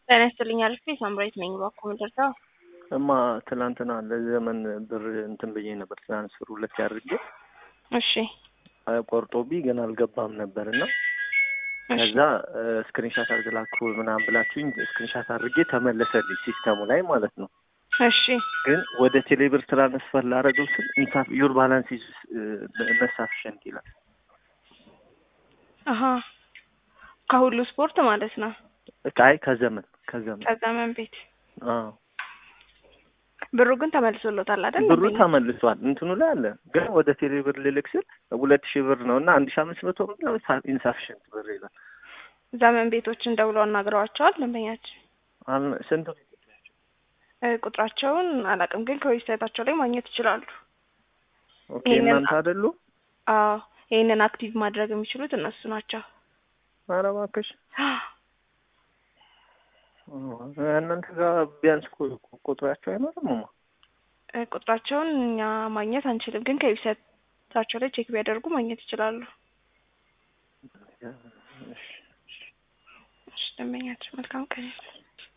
ጤና ይስጥልኝ አልፌ ሳምራዊት ነኝ። እባክዎ ምንደርሰው እማ ትናንትና ለዘመን ብር እንትን ብዬ ነበር ትራንስፈር ሁለት ያድርጌ እሺ ቆርጦብኝ ግን አልገባም ነበር እና ከዛ ስክሪንሻት አድርግ ላኩ ምናምን ብላችሁኝ ስክሪንሻት አድርጌ ተመለሰልኝ ሲስተሙ ላይ ማለት ነው። እሺ ግን ወደ ቴሌብር ትራንስፈር ላደረገው ስል ኢንሳፍ ዩር ባላንስ ኢዝ ኢንሰፊሽንት ይላል። አሀ ከሁሉ ስፖርት ማለት ነው። አይ ከዘመን ከዘመን ከዘመን ቤት አዎ ብሩ ግን ተመልሶሎታል አይደል? ብሩ ተመልሷል። እንትኑ ላይ አለ ግን ወደ ቴሌብር ልልክ ስል ሁለት ሺህ ብር ነው እና አንድ ሺህ አምስት መቶ ብር ነው ኢንሳፊሽንት ብር ይላል። ዘመን ቤቶችን ደውለው አናግረዋቸዋል ደንበኛችን አል- ስንት ነው? እ ቁጥራቸውን አላውቅም፣ ግን ከዌብሳይታቸው ላይ ማግኘት ይችላሉ። ኦኬ ይሄንን- እናንተ አይደሉ? አዎ ይህንን አክቲቭ ማድረግ የሚችሉት እነሱ ናቸው። ኧረ እባክሽ እናንተ ጋር ቢያንስ ቁ- ቁጥራቸው አይኖርም ማ እ ቁጥራቸውን እኛ ማግኘት አንችልም፣ ግን ከዌብሳይታቸው ላይ ቼክ ቢያደርጉ ማግኘት ይችላሉ። እሺ፣ እሺ። እሺ ደንበኛችን መልካም ቀን